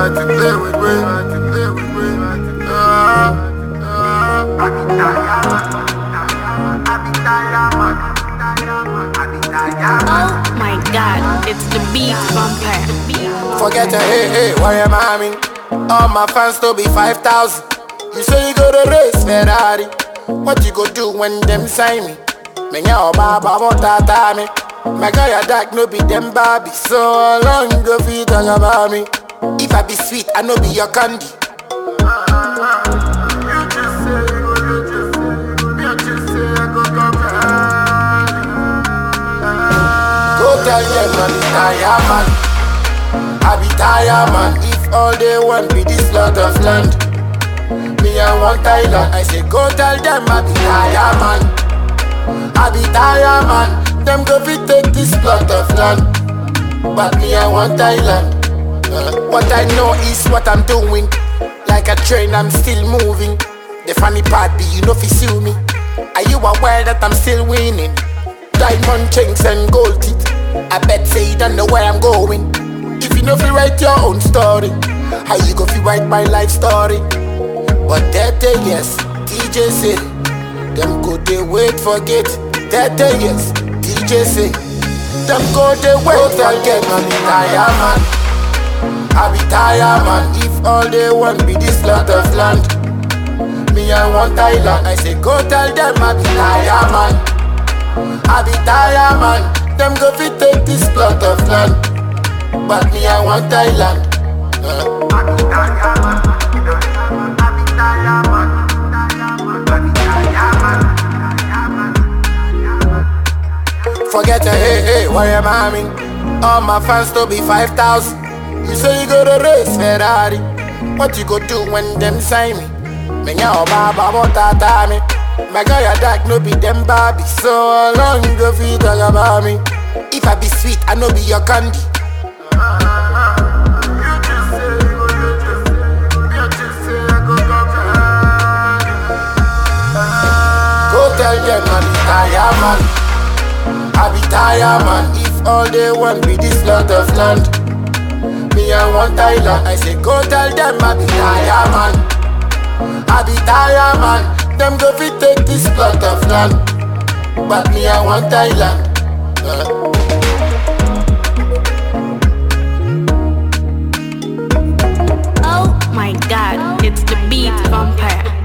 I to play with me, I to play with me. Ah, ah. Oh my god, it's the beat vampire. Forget your hey hey, why am I mean? All my fans to be 5,000. You say you go to race Ferrari. What you go do when them sign me? Me nya baba motata me. My guy a dark no be them Barbie. So how long you go feed talk about me? If I be sweet, I no be your candy. Go tell them I be tired man. I be tired man. If all they want be this lot of land, me I want Thailand. I say go tell them I be tired man. I be tired man. Them go fit take this plot of land, but me I want Thailand. Uh, what I know is what I'm doing. Like a train, I'm still moving. The funny part be you know fi sue me. Are you aware that I'm still winning? Diamond chains and gold teeth. I bet say you don't know where I'm going. If you know fi write your own story, how you go fi write my life story? But that day yes, DJ say them go they wait forget. That day yes, DJ say them go they wait forget. Man, be tired man. I be tired man. If all they want be this lot of land, me I want Thailand. I say go tell them I be tired man. I be tired man. Them go fit take this plot of land, but me I want Thailand. Uh. Forget your hey hey, why am I mean? All my fans to be 5,000. You say you go to race Ferrari. What you go do when them sign me? Me nya baba motata me. My guy a dark no be them Barbie. So how long you go feed talk about me? If I be sweet, I no be your candy. Go tell them I be tired man. I be tired man. If all they want be this lot of land, me I want Thailand. I say go tell them I be tired man. I be tired man. Them go fit take this plot of land, but me I want Thailand. Uh. Oh my god, it's the beat vampire.